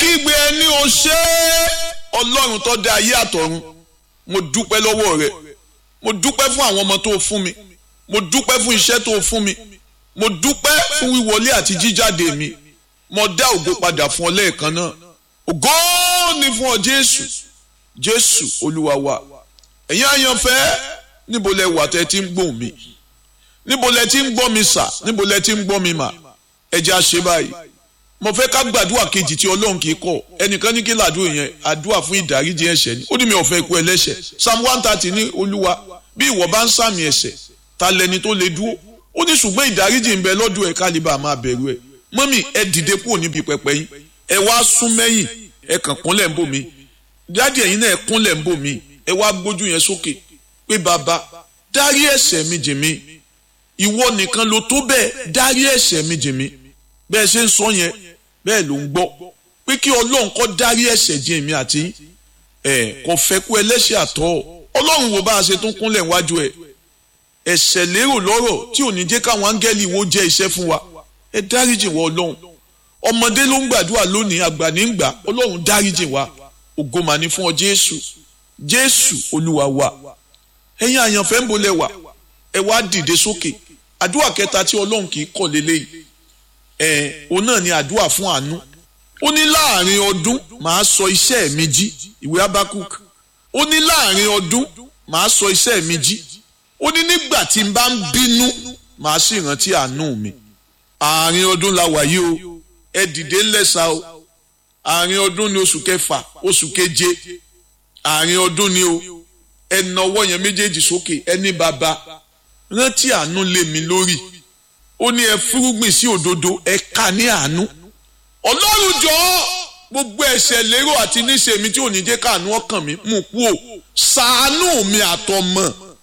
kígbe ẹni o ṣé ọlọ́run tó dá ayé àtọ̀run mo dúpẹ́ lọ́wọ́ rẹ mo dúpẹ́ fún àwọn ọmọ tó o fún mi mo dúpẹ́ fún iṣẹ́ tó o fún mi mo dúpẹ́ fún wíwọlé àti jíjáde mi mo dá ògo padà fún ọ lẹ́ẹ̀kan náà ògo ni fún ọ jésù jésù olúwa wa ẹ̀yin àyànfẹ́ níbo lẹ wà tẹ́ ti ń gbóhùn mi níbo lẹ ti ń gbọ́ mi sà níbo lẹ ti ń gbọ́ mi mà ẹ jẹ́ a ṣe báyìí mo fẹ́ ká gbàdúrà kejì tí ọlọ́run kì í kọ̀ ẹnìkan ní kí làdúrà yẹn àdúrà fún ìdáríjì ẹ̀ṣẹ̀ ni ó ní mi ò fẹ́ kú ẹlẹ́ṣẹ̀ psalm one thirty ní olúwa bí ìwọ bá ń sàmì ẹ̀ṣẹ̀ ta lẹni tó lè dúró ó ní ṣùgbọ́n ìdáríjì ń bẹ lọ́dún ẹ̀ kálíbà máa bẹ̀rù ẹ̀ mọ́mì ẹ dìde kúrò níbi pẹpẹ yín ẹ wá sún mẹ́yìn ẹ kàn kúnlẹ̀ ń bò mí dáàdì ẹ̀yin náà ẹ kúnlẹ̀ ń bò mí ẹ wá gbójú yẹn sókè pé bàbá dárí ẹ̀ṣẹ̀ mi jì mí ìwọ nìkan ló tó bẹ́ẹ̀ dárí ẹ̀ṣẹ̀ mi jì mí bẹ́ẹ̀ ṣe ń sọ yẹn bẹ́ẹ̀ ló ń gbọ́ pé kí ọlọ́run kó dárí ẹ̀ṣẹ̀ jì mí àti ẹ̀ kò fẹ́ kú ẹlẹ́ṣẹ̀ àtọ́ ọlọ́run wo bá a ṣe tún kúnlẹ̀ wájú ẹ̀ ẹ̀ṣẹ̀ lérò lọ́rọ̀ tí ò ní jẹ́ káwọn áńgẹ́lì wo jẹ́ iṣẹ́ fún wa ẹ dáríjì wọ ọlọ́run ọmọdé ló ń gbàdúrà lónìí àgbà ní gbà ọlọ́run dáríjì wa ògo mà ní fún ọ jésù jésù olúwa wa ẹ̀yin àyànfẹ́ ń bolẹ̀ wà ẹ wá dìde sókè àdúrà kẹta tí ọlọ́run kì í kọ̀ lélẹ́yìí ẹ̀ òun náà ni àdúrà fún àánú ó ní láàrin ọdún màá sọ iṣẹ́ mi jí ìwé abakuk ó ní láàrin ọdún màá sọ iṣẹ́ mi jí ó ní nígbà tí n bá ń bínú màá sì rántí àánú mi àárín ọdún la wà yìí o ẹ dìde ńlẹ́sà o àárín ọdún ni oṣù kẹfà oṣù keje àárín ọdún ni o ẹ nawọ́ yẹn méjèèjì sókè ẹ ní bàbá rántí àánú lé mi lórí ó ní ẹ fúrúgbìn sí òdodo ẹ ká ní àánú ọlọ́run jọ̀ọ́ gbogbo ẹ̀ṣẹ̀ lérò àti níṣe mi tí ò ní jẹ́ káàánú ọkàn mi mú kú o ṣàánú mi àtọmọ